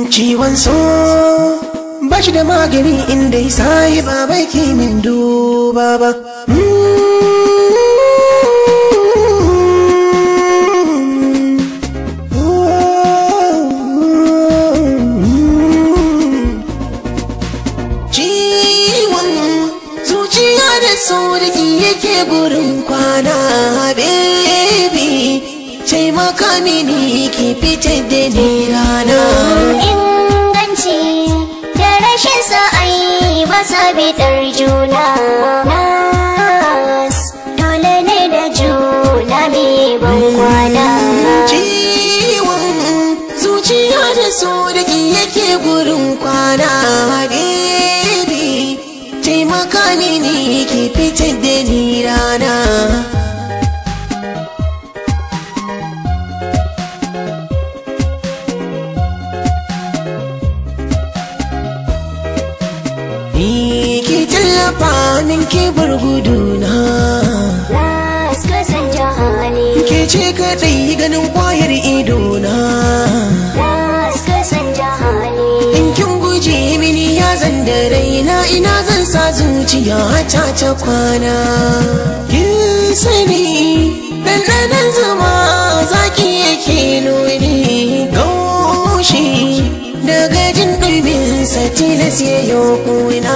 ciwon so ba shi da magani inda ya sai ba bai min duba ba ciwon zuciya da sauraki yake gurin kwana baby taimaka mini ki fitar da ni rana inganci da rashin sa'ai ba sa bidar juna nas dole ne da juna mai ban kwana ciwon zuciya da sauraki yake gurin kwana baby taimaka mini ki fitar da ni rana Ni ki tallafa min ki bar guduna nas ka san jahali Ke ce kaɗai ganin kwayar idona nas ka san jahali In kin guje mini ya zan da raina ina zan sa zuciya ta ta kwana Kin sani ɗanɗanon zama zaki yake nuni Gaushi daga jin ɗumin tilas ya yi kuna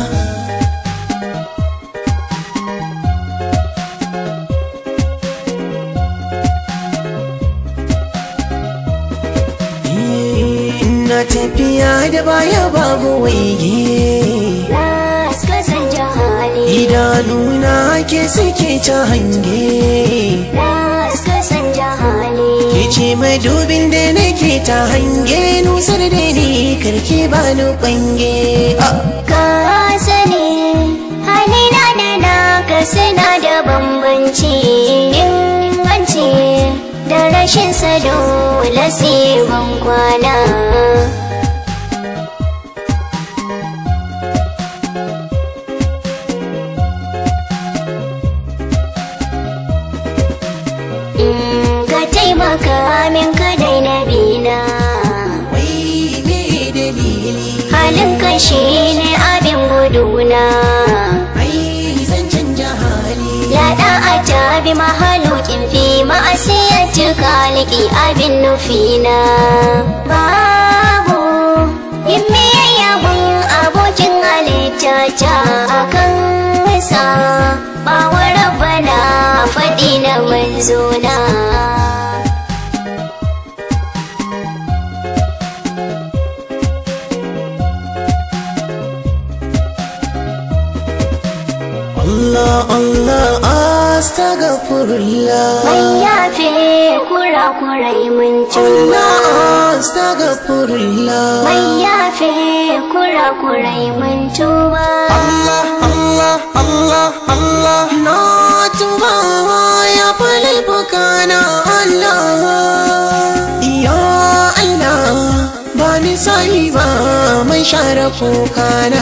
Na tafiya da baya babu waige nas ka san jahali Idanuna ke suke ta hange nas ka san jahali Ke ce madubin da nake ta hange Nusar da ni karki ba ni kwange Ah! ka sani halina da naka suna da bambanci inganci da rashin sa dole sai ban kwana Mm, ka taimaka min ka daina bina Wai me dalili halin ka shi ne abin guduna Ai zan canja hali Yaɗa a tabi mahalukin fi ma'asiyar kaliki abin nufina Babu yin miyayyabin abokin halitta ta akan sa Bawa rabbana faɗi na manzona Allah Allah astaghfirullah Mai yafe kura-kurai mun tuba Allah astaghfirullah Mai yafe kura-kurai mun tuba Allah Allah Allah Allah na tuba ya fali bukana Allah ya Allah ba ni sai ba mai share kukana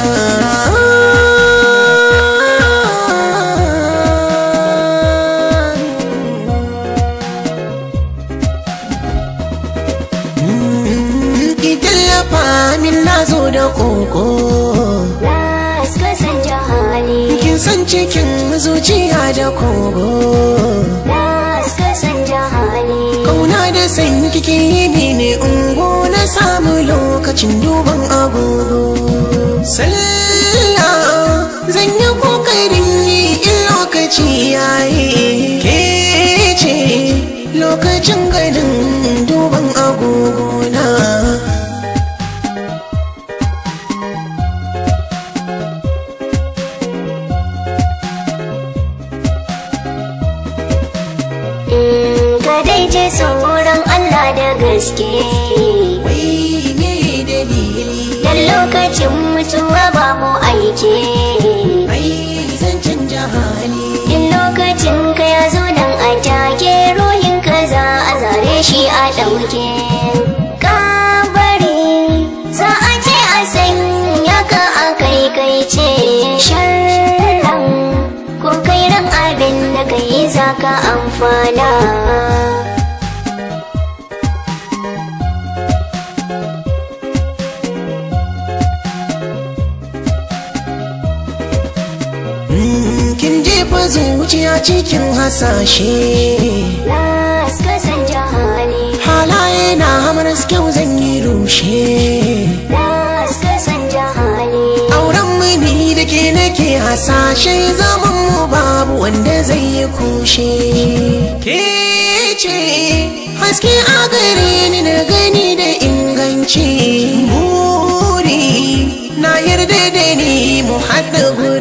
Ki tallafa min na zo da koko Nas ka san jahali Kin san cikin zuciya da kogo Nas ka san jahali Kauna da san kike yi ne ungo na samu lokacin duban agogo Sallah zan yi kokarin yi in lokaci yayi Ke ce lokacin ganin duban agogo na Mm, Ka dai je tsoron Allah da gaske Wai me dalili Dan lokacin mutuwa babu aiki Ai zan canja hali In lokacin ka ya zo nan a take ruhin ka za a zare shi a ɗauke Kabari za a ce a sanya ka a kai kai ce sharran ko kai ran abin da kai za ka amfana zuciya cikin hasashe Nas ka san jahali halaye na hamar kyau zan yi rushe Nas ka san jahali auren mini da ke nake hasashe zaman mu babu wanda zai yi kushe ke ce haske a gare ni na gani da inganci buri na yarda da ni mu haɗa guri